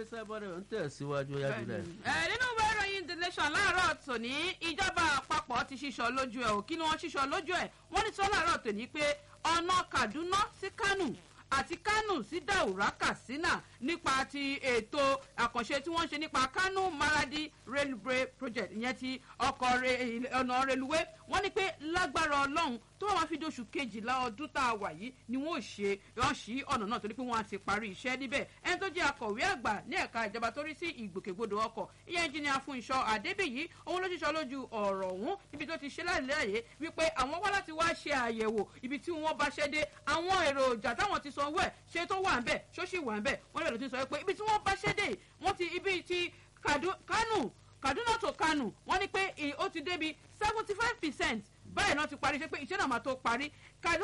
iléeṣẹ́ bọ́dẹ̀ ń tẹ̀síwájú yájú rẹ̀. ẹ nínú ìwé ìròyìn the nation láàárọ̀ tòní ìjọba àpapọ̀ ti ṣíṣọ lójú ẹ̀ ò kí ni wọ́n ṣíṣọ lójú ẹ̀ wọ́n ní sọ láàárọ̀ tòní pé ọ̀nà kaduna sí kánò àti kánò sí daura katsina nípa ti ètò àkànṣe tí wọ́n ń ṣe nípa kánò maradi railway project ìyẹn ti ọkọ̀ ọ̀nà reluwé wọ́n ní pé lágbára ọlọ́run tó wọ́n máa fi dóṣù kejìlá ọdún tá a wà yìí ni wọ́n ò ṣe wọ́n ṣí ọ̀nà náà torí pé wọ́n á ti parí iṣẹ́ níbẹ̀ ẹni tó jẹ́ akọ̀wé àgbà ní ẹ̀ka ìjọba tó rí sí ìgbòkègbodò ọkọ̀ ìyẹn ẹnjìnìà fún iṣọ́ àdébíyí òun ló ṣiṣọ́ lójú ọ̀rọ̀ ọ̀hún níbi tó ti ṣe láìláyè wípé àwọn wá láti wá ṣe àyẹ̀wò ibi tí wọ́n bá ṣẹ́ dé àwọn èròjà táwọn ti sanwó ẹ̀ ṣe tó wà ń bẹ̀ ṣó sì wà ń bẹ̀ wọ́n lè lọ ti sọ pé ibi tí wọ́n bá ṣẹ́ dé wọ́n ti ibi ti kánù kaduna to kánù wọ́n ní pé ó ti débi seventy five percent báyìí náà ti parí ṣe pé iṣẹ́ náà máa tó parí kánù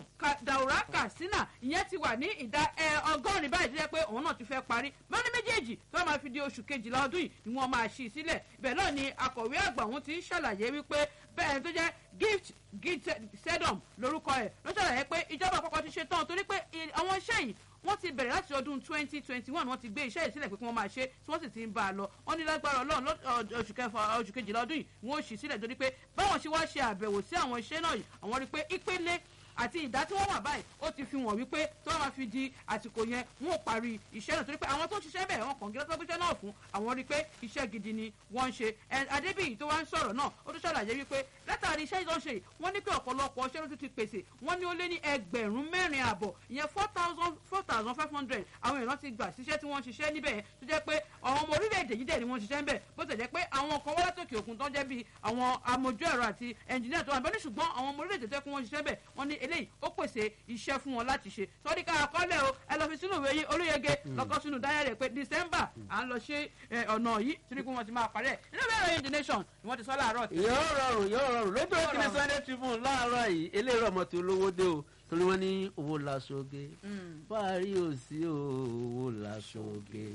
daura katsina ìyẹn ti wà ní ìdá ọgọ́rin báyìí tó jẹ́ pé òun náà ti fẹ́ parí wọ́n ní méjèèjì tó wọ́n máa fi di oṣù kejìlá ọdún yìí ni wọ́n máa ṣí i sílẹ̀ ibẹ̀ náà ni akọ̀wé àgbà òun ti ń ṣàlàyé wípé bẹ́ẹ̀ tó jẹ́ gift gift sedum lórúkọ ẹ̀ ló ṣàlàyé pé ìjọba àpapọ̀ ti ṣe tán torí pé àwọn iṣẹ́ yìí wọ́n ti bẹ̀rẹ̀ láti ọdún twenty twenty one wọ́n ti gbé iṣẹ́ ìsílẹ̀ pé kí wọ́n máa ṣe tí wọ́n sì ti ń bá a lọ wọ́n ní lágbára ọlọ́run oṣù kẹfà oṣù kejìlá ọdún yìí wọ́n ó ṣì sílẹ̀ torí pé báwọn ṣe wá ṣe àbẹ̀wò sí àwọn iṣẹ́ náà yìí àwọn rí i pé ìpele àti ìdá tí wọ́n wà báyìí ó ti fi wọ̀n wípé tí wọ́n máa fi di àsìkò yẹn wọn ò parí iṣẹ́ náà torí pé àwọn tó ń ṣiṣẹ́ bẹ́ẹ̀ wọn kàn gíga tó gbéṣẹ́ náà fún àwọn rí i pé iṣẹ́ gidi ni wọ́n ń ṣe adébíyì tó wá ń sọ̀rọ̀ náà ó tún ṣàlàyé wípé látàrí iṣẹ́ tó ń ṣe wọ́n ní pé ọ̀pọ̀lọpọ̀ ọṣẹ́ ló tún ti pèsè wọ́n ní ó lé ní ẹgbẹ̀rún mẹ́rin àbọ̀ ìyẹn four thousand four thousand five hundred àwọn èèyàn ti gbà síṣẹ́ tí wọ́n ń ṣiṣẹ́ níbẹ̀ yẹn tó jẹ́ pé àwọn ọmọ orílẹ̀-èdè yìí dẹ̀ ni wọ́n ń ṣiṣẹ́ ń bẹ̀ bó tẹ̀ jẹ́ pé àwọn kan wọ́n látòkè òkun tó ń jẹ́ bíi àwọn amójú ẹ̀rọ àti ẹnjìníà tó wà bẹ́ẹ̀ ní ṣùgbọ́n àwọn ọmọ orílẹ̀-èdè tó yẹ kí wọ́n ṣiṣẹ́ bẹ̀ wọ́n ní eléyìí ó pèsè iṣẹ́ fún wọn láti ṣe sọ́dí ká àkọọ́lẹ̀ o ẹ lọ fi sínú ìwé yín olóyege lọ́kọ́ sínú dáyà rẹ̀ pé december à ń lọ ṣe ọ̀nà yìí torí pé wọ́n ti máa parí ẹ̀ nínú ìwé ìròyìn the nation ni wọ́n ti sọ láàárọ̀ tí. yóò rọrùn yóò rọrùn lójú òkìní sunday tribune láàárọ̀ yìí eléyìí ọmọ tí olówó dé o torí wọ́n ní owó laṣoge fáàrí ò sí owó laṣoge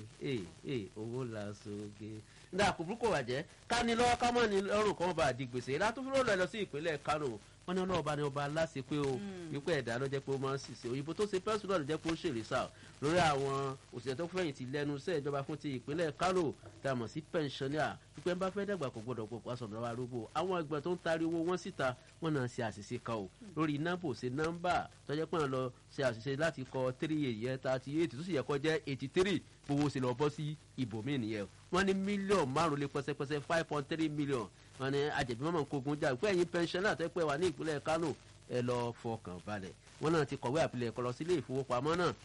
owó laṣoge nígbà kúburú kò wàjẹ́ ká ní lọ́wọ́ ká mọ̀ ní lọ́rùn kan bá di gbèsè látúfúrò lọ lọ sí ìpínlẹ̀ kánò wọn ní ọlọ́ọ̀bá ni ọba aláṣẹ pé o wípé ẹ̀dá ló jẹ́ pé ó máa ń ṣiṣẹ́ òyìnbó tó ṣe pẹ́sùn náà ló jẹ́ pé ó ṣèlè sá lórí àwọn òṣìṣẹ́ tó fẹ̀yìntì lẹ́nu iṣẹ́ ìjọba fún ti ìpínlẹ̀ kánò tá a mọ̀ sí pẹ̀nsánìà wípé ń bá fẹ́ dàgbà kò gbọdọ̀ pọ̀ pàṣọ lọ́wọ́ arúgbó àwọn ẹgbẹ́ tó ń taari owó wọn síta wọn náà ṣe àṣìṣe kan o lórí nọ́mbò ṣe nọ́mbà tó jẹ́ pé wọ́n lọ ṣe àṣìṣe láti kọ three yẹn thirty eight tó sì yẹ kó jẹ́ eighty three gbowó ṣe lọ bọ́ sí ibòmíì nìyẹn wọ́n ní mílíọ̀nù márùn-ún lé pẹ́sẹ́pẹ́sẹ́ five point three million wọ́n ní ajẹ̀bí mọ́mọ́ kogun jà pé ẹ̀yin pẹ́ńsánná tẹ́ pẹ́ wà ní ìpínlẹ̀ kánò ẹ lọ fọkàn balẹ̀ wọn náà ti kọ̀wé àpilẹ̀kọ lọ sílé ìfowópamọ́ náà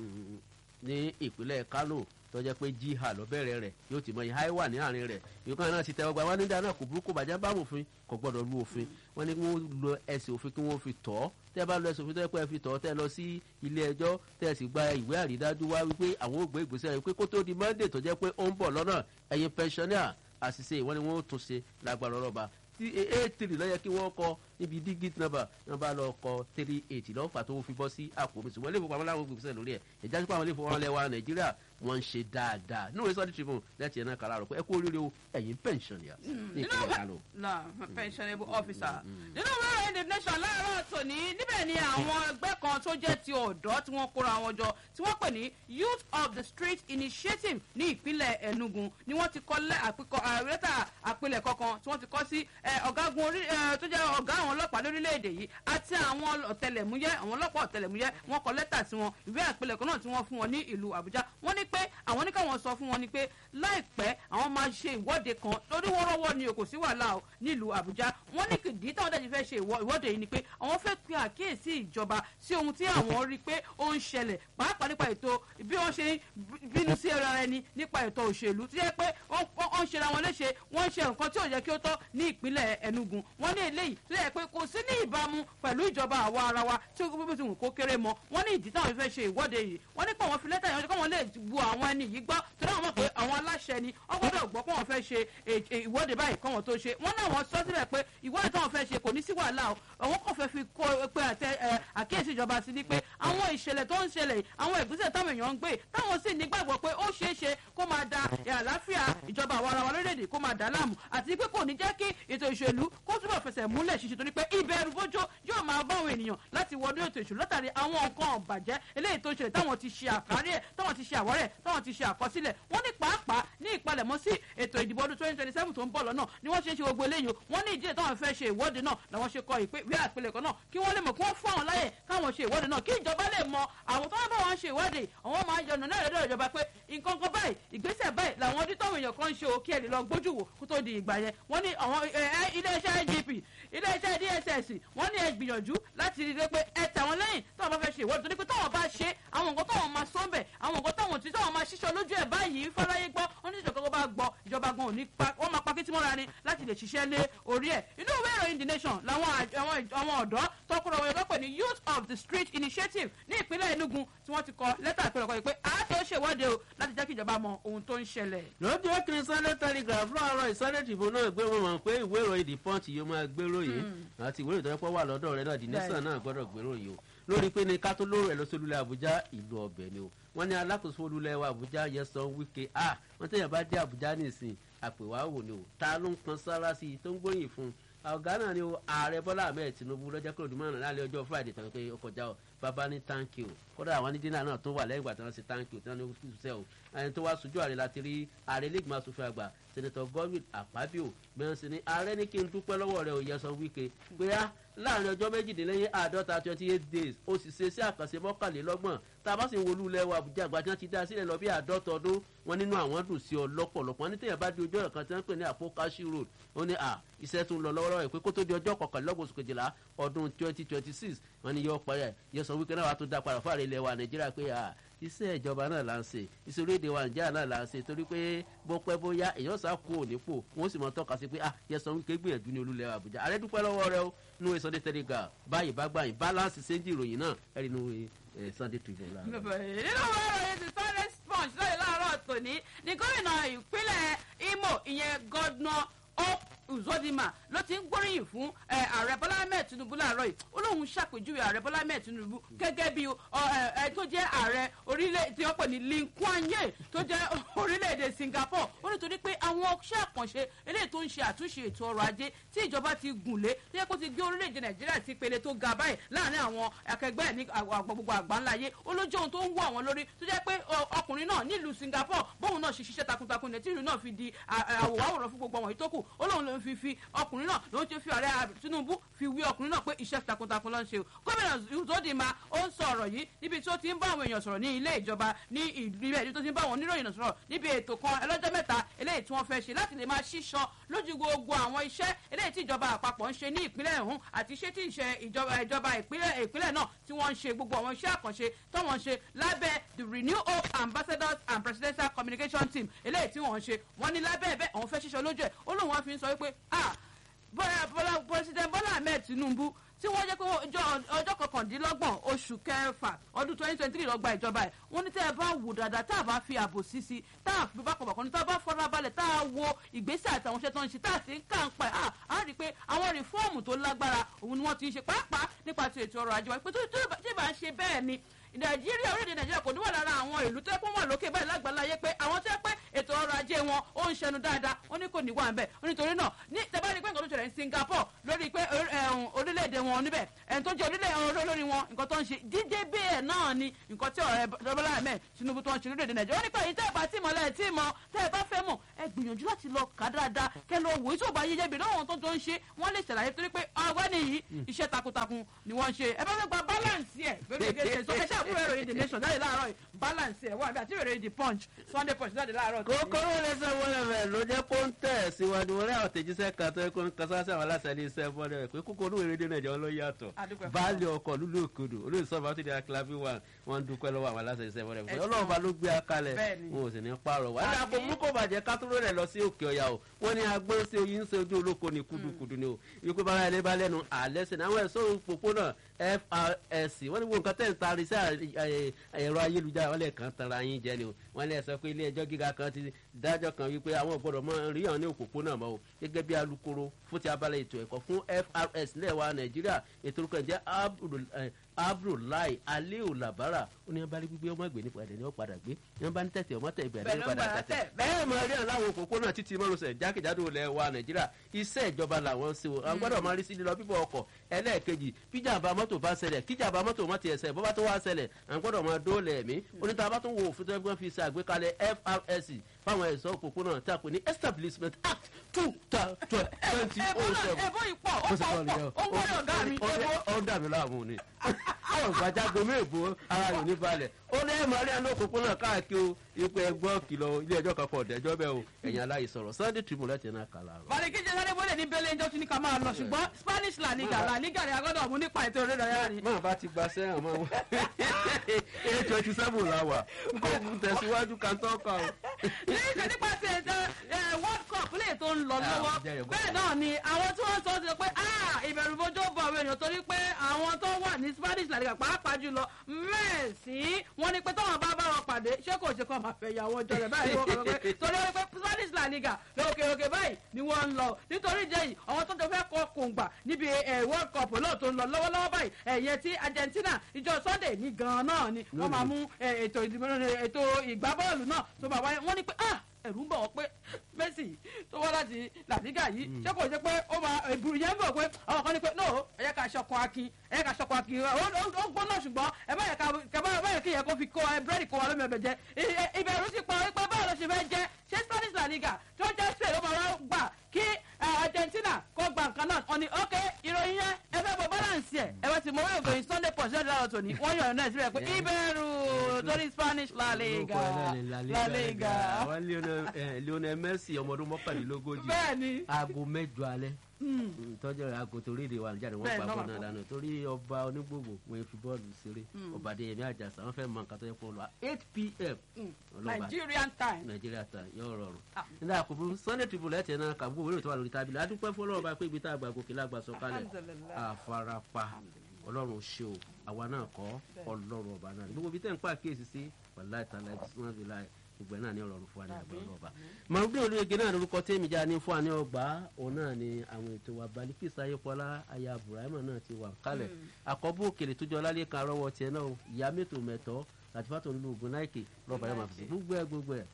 ní ìpínlẹ̀ kánò tọ́jẹ́ pé jíhà lọ́bẹ̀rẹ̀ rẹ̀ yóò ti mọ ìhà wà ní àárín rẹ̀ ìkan náà ti tẹ́wọ́ gba wọn nígbà náà kò burúkú bàjẹ́ bá òfin kò gbọ́dọ̀ lu òfin wọn ní wọ́n lo ẹsẹ̀ òfin kí wọ́n fi tọ́ ọ́ tẹ́ bá lọ ẹsẹ̀ òfin tẹ́ pẹ́ fi tọ́ tẹ́ lọ sí ilé ẹjọ́ tẹ́ sì gba ìwé àrídájú wá wípé àwọn ò gbé ìgbésẹ̀ rẹ̀ pé kó tó di monday tó jẹ́ pé ó ń bọ̀ lọ́nà ẹ̀yin pensioner àṣìṣe ìwọ́n ni wọ́n ó tún ṣe lágbára ọlọ́ba tí eight three lọ́yẹ kí wọ́n kọ níbi digit number wọ́n bá lọ kọ three eight lọ́fà tó fi bọ́ sí àpò mi ṣùgbọ́n ilé ìfowópamọ́ láwọn gbèsè lórí ẹ̀ ìjà sípò àwọn ilé ìfowópamọ́ lẹ́wà nàìjíríà wọ́n ń ṣe dáadáa nínú ìsọdí tribune lẹ́tì ẹ̀ náà kàrà rọ̀ pé ẹ kú oríire o ẹ̀yin pension yà ní ìpínlẹ̀ kánò. na pensionable officer nínú ìwé ìròyìn the nation láàárọ̀ tòní níbẹ̀ ni àwọn ẹgbẹ́ kan tó jẹ́ ti ọ̀dọ́ tí wọ́n kóra wọn jọ tí wọ́n pè ní youth of the street initiative ní ìpínlẹ̀ enugu ni wọ́n ti kọ́ lẹ́tà àpilẹ̀kọ kan tí wọ́n ti kọ́ sí ọ̀gágun orí tó jẹ́ ọ̀gá àwọn ọlọ́pàá lórílẹ̀‐èdè yìí àti àwọn ọ̀tẹlẹ̀múyẹ́ àwọn ọlọ́pàá ọ̀tẹlẹ̀múyẹ́ wọ́n kọ lẹ́tà sí wọn ìwé àpilẹ̀kọ náà tí wọ́n fún wọn ní ìlú àbújá wọ́n ní pé àwọn ní káwọn sọ fún wọn ni pé láìpẹ́ àwọn máa ṣe ìwọ́de kan lórí wọ́rọ́wọ́ ni kò sí wàhálà o nílùú àbújá wọ́n ní kìdí táwọn dẹ̀ ti fẹ́ ṣe ìwọ́de yìí ni pé àwọn fẹ́ pe àkíyèsí ìjọba sí ohun tí àwọn rí i pé ó ń ṣẹlẹ̀ pàápàá nípa ètò bí wọ́n ṣe ń bínú sí ara ẹni nípa ètò òṣèlú tí yẹ pé wọ́n ń ṣera wọn léṣe wọ́n ń ṣe nǹkan tí ò yẹ kí ó tọ́ ní ìpínlẹ̀ enugu wọ́n ní eléyìí tó yẹ pé kò sí ní ìbámu pẹ̀lú ìjọba àwa ara wa tí ó gbé tí kò kéré mọ́ wọ́n ní ìdí táwọn fẹ́ ṣe ìwọ́de yìí wọ́n ní pé àwọn fi lẹ́tà yẹn káwọn lè bu àwọn ẹni yìí gbọ́ torí àwọn mọ̀ pé àwọn aláṣẹ ni wọ́n gbọ́dọ̀ gbọ́ pé wọ́n fẹ́ ṣe ìwọ́de báyìí káwọn tó ṣe wọ́n náà wọ́n sọ síbẹ̀ pé ìwọ́de táwọn fẹ́ ṣe kò ní sí wàhálà o àwọn kò fẹ́ fi kó pé àtẹ àkíyèsí ìjọba sí ni pé àwọn ìṣẹ̀lẹ̀ tó ń ṣẹlẹ̀ àwọn ìgbésẹ̀ táwọn èèyàn ń gbé táwọn sì nígbàgbọ́ pé ó ṣeé ṣe kó máa da àlàáfíà ìjọba àwa ara wa lórílẹ̀‐èdè kó máa dà láàmú àti pé kò ní jẹ́ kí ètò ìṣèlú kó túbọ̀ fẹsẹ̀ múlẹ̀ ṣiṣẹ́ torí nítorí pé ìbẹ̀rù bójó yóò máa bá àwọn ènìyàn láti wọnú ètò ìṣòro látàrí àwọn nǹkan ọ̀bàjẹ́ eléyìí tó ń ṣẹlẹ̀ táwọn ti ṣe àkárí ẹ̀ táwọn ti ṣe àwárẹ̀ táwọn ti ṣe àkọsílẹ̀ wọ́n ní pàápàá ní ìpalẹ̀mọ́ sí ètò ìdìbò ọdún twenty twenty seven tó ń bọ̀ lọ́nà ni wọ́n ṣe ń ṣe gbogbo eléyìí wọ́n ní ìdílé táwọn fẹ́ ṣe ìwọ́de náà làwọn ṣe kọ ìpè wí àpilẹ̀kọ náà kí wọ́n lè mọ̀ kí wọ́n fún àwọn láyè káwọn ṣe ìwọ́de náà kí ìjọba lè mọ àwọn tó wọ́n bá wọn ṣe ìwọ́de àwọn máa ń yọnu náà lọ́dọ̀ ìjọba pé nǹkan kan báyìí ìgbésẹ̀ báyìí làwọn ọdún táwọn èèyàn kan ń ṣe òkè ẹ̀ lè lọ gbójú wò kó tó di ìgbà yẹn wọ́n ní àwọn iléeṣẹ́ igp iléeṣẹ́ dss wọ́n ní ẹ gbìyànjú láti rí i pé ẹ tẹ̀ wọ́n lẹ́yìn táwọn bá fẹ́ ṣe ìwọ́de torí pé táwọn bá ṣe àwọn nǹkan táwọn máa sọ bẹ̀ àwọn nǹkan táwọn tí táwọn máa ṣiṣọ́ lójú ẹ̀ báyìí fáráyé gbọ́ wọ́n ní ìjọba bá gbọ́ ìjọba gan òní wọ́n máa pakí tí mọ́ra ni láti lè ṣiṣẹ́ lé orí ẹ̀ inú ìwé ìròyìn the nation làwọn àwọn ọ̀dọ́ tọkùnrin ọ̀yọ́ lọ́pẹ̀ ní youth of the street initiative ní ìpínlẹ̀ enugu tí wọ́n ti kọ lẹ́tà ìpínlẹ̀ kan pé àátó ṣèwọ́de o láti jẹ́ kí ìjọba mọ ohun tó ń ṣẹlẹ̀. lójú ẹkùnrin sunday telegraph láàárọ̀ ìsunday tribune náà gbé wọn mọ̀ pé ìwé ìròyìn the punch yóò máa gbérò yìí àti ìwé ìròyìn tó yẹ pọ̀ wà lọ́dọ̀ rẹ náà the nation náà gbọ́dọ̀ gbérò yìí o lórí pé ní ká tó lóró ẹ̀ lọ́sọ̀lùlẹ̀ àbújá ìlú ọbẹ̀ ni o wọ́n ní alákòóso olúlẹ̀ wa àbújá yẹsan wíkẹ́ a wọ́n tẹ̀yàn bá dé àbújá nìsín àpèwà wò ni o ta ló ń kan sára sí i tó ń gbóyìn fún un ọ̀gá náà ni ààrẹ bọ́lá ahmed tinubu lọ́jọ́ kúrò dùmọ̀ náà lálẹ́ ọjọ́ friday tàbí pé ó kọjá o bàbá ní thank you kódà àwọn ní dínà náà tó wà lẹ́yìn ìgbà tí wọ́n ṣe thank you tí wọ́n ní ṣiṣẹ́ o ẹni tó wá sojú ààrẹ láti rí ààrẹ lẹ́gbọ̀n asòfin àgbà sẹ́nẹ̀tọ̀ godwin àpábíò bẹ́ẹ̀ sì ni ààrẹ ní kí n dúpẹ́ lọ́wọ́ rẹ̀ òye sọ wíkẹ́ pé á láàrin ọjọ́ méjìdínlẹ́yìn àádọ́ta twenty eight days ó sì ṣe sí àkànṣe mọ́kànlélọ́gbọ̀n tá a bá sì ń wolú ilẹ̀ wa àbújá àgbà tí wọ́n ti dá sílẹ̀ lọ bí àádọ́ta ọdún wọn nínú àwọn dùn sí ọ lọ́pọ̀lọpọ̀ wọn ní tẹ̀yàn bá di ojú ọ̀rọ̀ kan tí wọ́n ń pè ní àpòkáṣí road ó ní à iṣẹ́ tún lọ lọ́wọ́lọ́wọ́ ẹ̀ pé kó tó di ọjọ́ kọkànlélọ́gbọ̀n oṣù kejìlá ọdún twenty twenty six wọn ni yọ parí ẹ̀ yọ sọ wípé náà wàá tó dá padà fún ààrẹ ilẹ̀ wa nàìjíríà pé à iṣẹ́ ìjọba náà là ń ṣe iṣẹ́ orílẹ̀-èdè wa nàìjíríà náà là ń ṣe torí pé bó pẹ́ bóyá èèyàn sá kú ònípò wọ́n sì mọ tọ́ka sí pé ah yẹsàn wípé gbìyànjú ní olúlẹ̀ àbújá ààrẹ dúpẹ́ lọ́wọ́ rẹ ó nínú ìsọdẹ tẹlẹgà báyìí bá gbà yín balance ṣéǹjì ìròyìn náà ẹ̀rí nínú sunday tribune lára. nínú ìròyìn ti sunday sponge lóye láàárọ̀ tòní ní gómìnà ìpínlẹ̀ imo ìyẹn gọ́dùnà hope uzodima ló ti ń gbóríyìn fún ààrẹ bọ́lá ahmed tinubu láàárọ̀ yìí ó lóun ṣàpèjúwe ààrẹ bọ́lá ahmed tinubu gẹ́gẹ́ bí ẹ tó jẹ́ ààrẹ orílẹ̀ tí wọ́n pè ní lin kuan ye tó jẹ́ orílẹ̀-èdè singapore ó nítorí pé àwọn iṣẹ́ àkànṣe eléyìí tó ń ṣe àtúnṣe ètò ọrọ̀ ajé tí ìjọba ti gùn lé tó yẹ kó ti gbé orílẹ̀-èdè nàìjíríà sí pele tó ga báyìí láàrin àwọn akẹgbẹ́ ẹ̀ ní gbogbo àgbáńlá ayé ó ló jẹ́ ohun tó ń wọ àwọn lórí tó jẹ́ pé ọkùnrin náà nílùú singapore bóun náà ṣe ṣiṣẹ́ takuntakun ní tí ìlú náà fi di àwòrán fún gbogbo àwọn ìtókù ó lóun ló fi fi ọkùnrin náà ló ń ṣe fi ọ̀rẹ́ tinubu fi wí ọkùnrin náà pé iṣẹ́ takuntakun ló ń ṣe o gómìnà uzodinma ó ń sọ ọ̀rọ̀ yìí níbi tí ó ti ń bá àwọn èèyàn sọ̀rọ̀ ní ilé ìjọba ní ìlú ilé tó ti ń bá àwọn oníròyìn sọ̀rọ̀ níbi ètò kan ẹlọ́jọ́ mẹ́ta eléyìí tí wọ́n fẹ́ ṣe láti lè máa ṣíṣan lójú gbogbo àwọn iṣẹ́ eléyìí tí ìjọba àpapọ̀ ń ṣe ní ìpínlẹ̀ ọ̀hún àti iṣẹ́ tí ìjọba ìjọba ìpínlẹ̀ náà tí wọ́n ń ṣe gbogbo àwọn iṣẹ́ àkànṣe tó wọ́n ń ṣe lábẹ́ the renew hope ambassadors and presidential communication team eléyìí tí wọ́n ń ṣe wọ́n ní lábẹ́ ẹ̀bẹ́ àwọn fẹ́ ṣíṣan lójú ẹ̀ ó lóun wá fi ń sọ wípé ah bọ́lá president bọ́lá ahmed tinubu tí wọ́n jẹ́ pé ọjọ́ kọkàndínlọ́gbọ̀n oṣù kẹfà ọdún twenty twenty three lọ́gba ìjọba ẹ̀ wọ́n ní tẹ́ ẹ bá wò dáadáa tá a bá fi ààbò sí sí tá a fi bákọ̀bàkọ̀ ní tá a bá fọ́nra balẹ̀ tá a wo ìgbésẹ̀ àtàwọn iṣẹ́ tó ń ṣe tá a sì ń kà ń pa ẹ̀ á rí i pé àwọn rìfọ́ọ̀mù tó lágbára òun ni wọ́n ti ń ṣe pàápàá nípa ti ètò ọrọ̀ ajé wa pé tó tí ì bá ń ṣe bẹ́ẹ̀ ni nàìjíríà orílẹ̀-èdè nàìjíríà kò ní wà lára àwọn ìlú tó yẹ kó wà lókè báyìí lágbàláyé pé àwọn tó yẹ pé ètò ọrọ̀ ajé wọn ó ń ṣẹnu dáadáa ó ní kò ní wà ń bẹ̀ nítorí náà ní tẹ́bá rí pé nǹkan tó ṣẹlẹ̀ ní singapore lórí pé orílẹ̀-èdè wọn níbẹ̀ ẹni tó jẹ́ orílẹ̀ olórí wọn nǹkan tó ń ṣe dídé bẹ́ẹ̀ náà ni nǹkan tí ọ̀rẹ́ dọ́bọ́lá ahmed tinubu tó ń ṣe lórílẹ̀-èdè nàìjíríà ó ní pé èyí tẹ́ ẹ bá tí mọ̀ lẹ́ẹ̀ tí mọ̀ tẹ́ ẹ bá fẹ́ mọ̀ ẹ gbìyànjú láti lọ kà dáadáa kẹ lọ wò ìṣòba yíyẹ bí lọ́wọ́ tó tó ń ṣe wọ́n lè ṣàlàyé torí pé ọgbẹ́ni yìí iṣẹ́ takuntakun ni wọ́n ń ṣe ẹ bá fẹ́ gba balance ẹ̀ gbẹ́gbẹ́ sọ ẹ ṣàkóso ẹ̀rọ ìdè nation jáde láàárọ̀ balance ẹ̀ wà bí àti ìròyìn the punch sunday punch jáde láàárọ̀. kókóró lẹsẹ wọlé rẹ ló jẹ kó ń tẹ síwájú wọlé àwọn tẹjíṣẹ kan tó kó ń kasá sí àwọn aláṣẹ ilé iṣẹ bọlẹ rẹ pé kókó olúwo erédé náà jẹ wọn ló yàtọ baálé ọkọ lúlú òkodò olóyè sọfà tó di akílábí wa wọn dúpẹ lọwọ àwọn aláṣẹ iṣẹ bọlẹ rẹ ọlọrun bá ló gbé akalẹ wọn ò sì ní pààrọ wà ní àpò burúkú bàjẹ kátóló rẹ lọ sí òkè ọyà o wọn ní agbọn sí oyin sí ojú olóko ní kudukudu ni o ikú bára ẹni bá lẹnu àlẹ sí àwọn ẹsọ òpópónà frsc wọn ní wọn nǹkan tẹ̀ ń taari sí ẹ̀rọ ayélujára wọn lè kàn tara yín jẹ ni o wọn lè sọ pé ilé ẹjọ́ gíga kan ti dájọ́ kan wípé àwọn gbọ́dọ̀ mọ rí hàn ní òpópónà mọ́ o gẹ́gẹ́ bí alukoro fún ti abalẹ̀ ètò ẹ̀kọ́ fún frs lẹ́wà nàìjíríà ètò orúkọ ìjẹ́ abdullahi aliu labara ó ní abali gbígbé ọmọ ìgbé nípa ẹ̀dẹ̀ ni ó padà gbé ní wọn bá ní tẹ̀tẹ̀ ọmọ tẹ̀ ìgbà Bẹ́ẹ̀ ẹ̀dẹ̀ ló ó padà padà tẹ̀tẹ̀ tẹ̀. bẹ́ẹ̀ máa rí àwọn òpópónà títí márosẹ̀ jákèjádò ilẹ̀ wa nàìjíríà iṣẹ́ ìjọba làwọn ṣe o àwọn gbọ́dọ̀ máa rí sí lílọ bíbọ̀ ọkọ̀ ẹlẹ́ẹ̀kejì bíjàmbá mọ́tò bá ṣẹlẹ̀ kíjàmbá mọ́tò má ti ẹsẹ̀ bọ́bá tó wá ṣẹlẹ̀ àwọn gbọ́dọ̀ máa dóòlà ẹ̀mí oníta bá tún wo òfin tó ẹgbẹ́ fi ṣe àgbékalẹ̀ FRSC fáwọn ẹ̀ṣọ́ òpópónà tí a pè ní establishment act two twenty ebo oh náà seven ebo ìpọ̀ ó pọ̀ ó pọ̀ ó wọlé ọ̀gá mi ebo. ó dà mí láàmú ni àwọn gbàjágo méèbó ara rẹ̀ ní balẹ̀ ó ní ẹ̀mọ́ rí àná òpópónà káàkiri o ipò ẹgbọ́n kìlọ̀ ilé ẹjọ́ kan pọ̀ ọ̀dẹ́jọ́ bẹ́ẹ̀ o ẹ̀yìn aláìsọ̀rọ̀ sunday tribune láti náà kàlà rọ̀. Bàdìkíjẹ sáré bọ́lẹ̀ ní Bẹ́lẹ̀ ẹjọ́ tún ní ká máa lọ ṣùgbọ́n Spanish La Liga La Liga ni a gbọ́dọ̀ mú nípa ètò eré ìdárayá ni. máa bá ti gba sẹ́yìn mọ́ wọn eight twenty seven la wà kó tẹ̀síwájú kàńtọ́ kan o. ní ìṣe nípa ti ètò ẹ, World Cup lè tó ń lọ Ah, lọ́wọ́ jẹ́rìí bọ́. bẹ́ẹ̀ náà ni àwọn tí wọ́n sọ ti sọ pé "Ah, ìbẹ̀rù bojo bọ̀ àwọn èèyàn torí pé àwọn tó wà ní Spanish La Liga pàápàá jùlọ Messi wọ́n ní pé táwọn bá bá wọn pàdé ṣé kò ṣe kó máa fẹ́ ìyàwó ọjọ́ rẹ̀ báyìí wọ́n kọ́ pé torí wọ́n pé Spanish La Liga lókè òkè báyìí ni wọ́n ń lọ nítorí ìjẹ́ yìí àwọn tó jọ fẹ́ kọ́ kòǹgbà níbi ẹ̀, World Cup náà tó ń lọ lọ́wọ́lọ́wọ́ báyìí ẹ̀yẹ tí Argentina ìjọ Sunday ní gan-an náà ni wọ́n máa mú ẹ̀, ètò ìdìbò ètò ìgbábọ́ọ̀lù náà tó máa wáyé wọ́n ní pé ah ẹ̀rù ń bọ̀ wọ́n pé Messi tó wá láti làdígà yìí ṣé kò ṣe pé ó máa ìbùrù yẹn ń bọ̀ pé àwọn kan ní pé no ẹ yẹ ká ṣọkọ akin ẹ yẹ ká ṣọkọ akin ó ó- ó gbóná ṣùgbọ́n ẹ bá yẹ ká ká bá bá yẹ kí yẹ kó fi kó ẹ búrẹ́dì kó wa lómi ọbẹ̀ jẹ ì- ì- ìbẹ̀rù ti pa wípé báwo ló ṣe fẹ́ jẹ ṣé Spanish La Liga tó jẹ́ Spain ló máa wá gbà kí ẹ, Argentina kó gba nǹkan náà wọ́n ní ok ìròyìn yẹn ẹ fẹ́ bọ balance ẹ̀ ẹ bá ti mọ orí ògòyìn Sunday Punch lọ́dọ̀ àwọn tòní wọ́n yọ̀ náà síbẹ̀ pé ìbẹ̀rù torí Spanish La Liga La Liga àwọn Lionel- eh, Lionel Messi ọmọ ọdún mọ́kànlélógójì bẹ́ẹ̀ ni aago mẹ́jọ alẹ́ tọ́jú aago torí èdè wa nìjáde wọ́n Bẹ́ẹ̀ pa náà bọ́ọ̀lù wà náà dànù torí ọba onígbògbò wọn fi bọ́ọ̀lù ṣeré ọba adéyẹmí àjàsà wọn fẹ́ mọ nǹkan tó yẹ fún ọ lọ eight pm ọlọ́ba Nigerian time. nàìjíríà ta yóò rọrùn Ah. nígbà àkókò sunday tribune lẹ́tẹ̀ náà kàbú òwúrò tó wà lórí tábìlì adúpẹ́ fọlọ́run bá pé ibi tá a gbà gòkè lágbà sọ kalẹ̀ Alhamdulillah. àfarapa ọlọ́run ṣe o àwa náà kọ́ ọlọ́run ọba náà gbogbo ibi tẹ́ ń pa àkíyèsí sí wàláì tàlà ìbísí bí láì gbogbo ẹ̀ náà ní ọlọ́run fún wa ní àgbà ọba. màrúdé olóyege náà lórúkọ tẹ́mi já ní fún wa ní ọgbà òun náà ni àwọn ètò wa balikisa ayépọlá aya burahima náà ti wà kálẹ̀ àkọ́bù òkèlè tó jọ lálẹ́ kan arọ́wọ́ tiẹ̀ náà o. ìyá mẹ́tò mẹ́tọ́ àti fàtọ̀ nílùú ogun náìkè lọ́ba yẹn máa fi sí gbogbo ẹ̀ gbogbo ẹ̀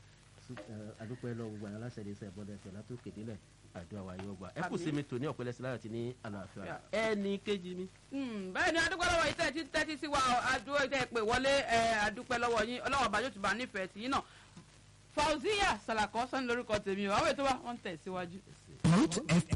adúpẹ́ lọ gbogbo àwọn aláṣẹ ìdíṣẹ́ ìbọ̀dẹ̀ pẹ̀lú àtòkè délẹ̀ àdúrà wa yóò gbà ẹ kù sí mi tò ní ọ̀pẹ́lẹ́sí láyọ̀ tí ní àlàáfíà ẹnì kejì mi. Mm, bẹ́ẹ̀ ni adúpẹ́ lọ́wọ́ yìí tẹ́tí tẹ́tí sí wa adúpẹ́ tẹ́ pé wọlé ẹ, adúpẹ́ lọ́wọ́ yín ọlọ́wọ́ bá yóò tún bá nífẹ̀ẹ́ sí yín náà Fauziya Salako sani lórúkọ tèmi o àwọn ètò wa wọ́n ń tẹ̀ síwájú. Root FM